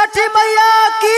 छठी मैया की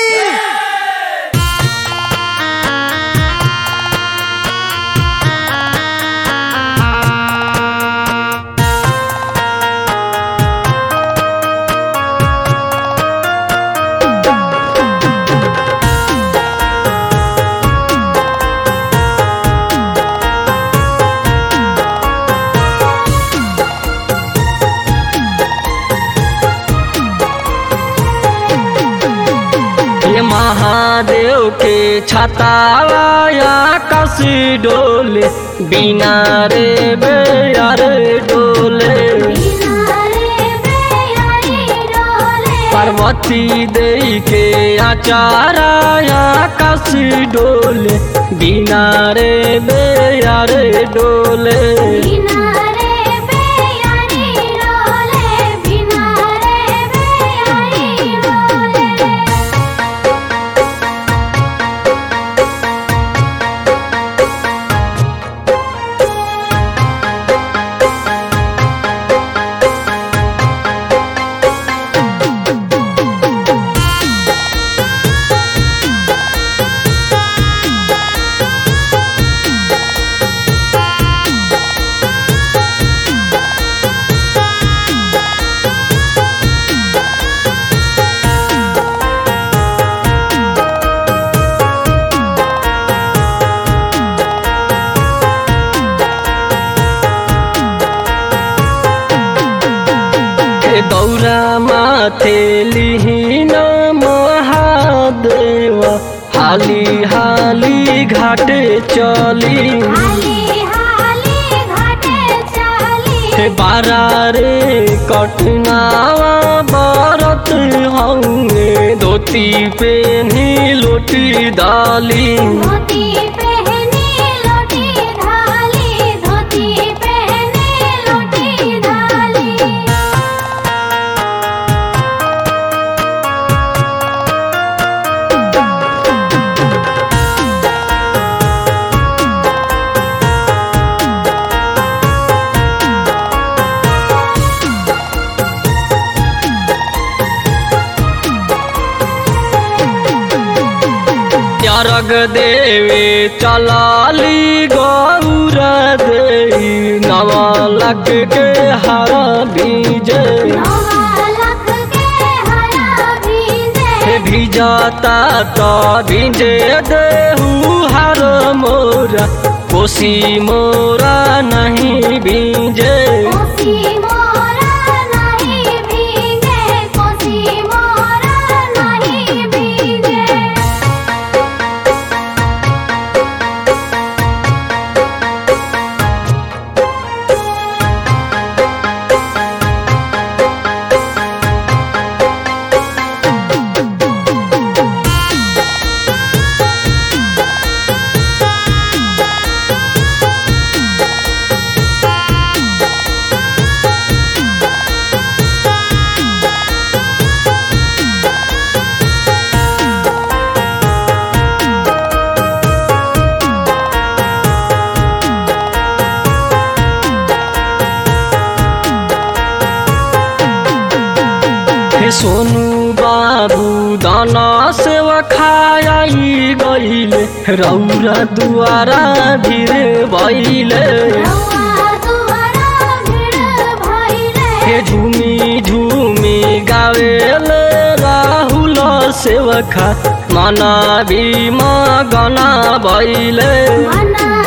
ये महादेव के छताया कसी डोले बिना रे बेयार डोले पार्वती देई के आचाराया कसी डोले बिना रे बेयार डोले हे दौरा माथे लिहिन महादेव हाली हाली घाटे चली हे बारा रे कटनावा बरत होंगे धोती पेनी लोटी डाली धोती पहनी लोटी ढाली धोती पहनी लोटी ढाली अर्घ देवे चलाली गौर देवी नवलक के हर बीजे नौलख के हरा भीजे हे भिजाता तो भिजे देहू हर मोरा कोसी मोरा नहीं बीजे कोसी मोरा नहीं भीगे कोसी मोरा नहीं भीगे हे सोनू बाबू दाना सेवा खाई गईले रौरा दुआरा भीर भैले रौआ दुआरा भीड़ भइले हे झूमी झूमी गावेले राहुल सेवखा मना भीमा गना भैले मना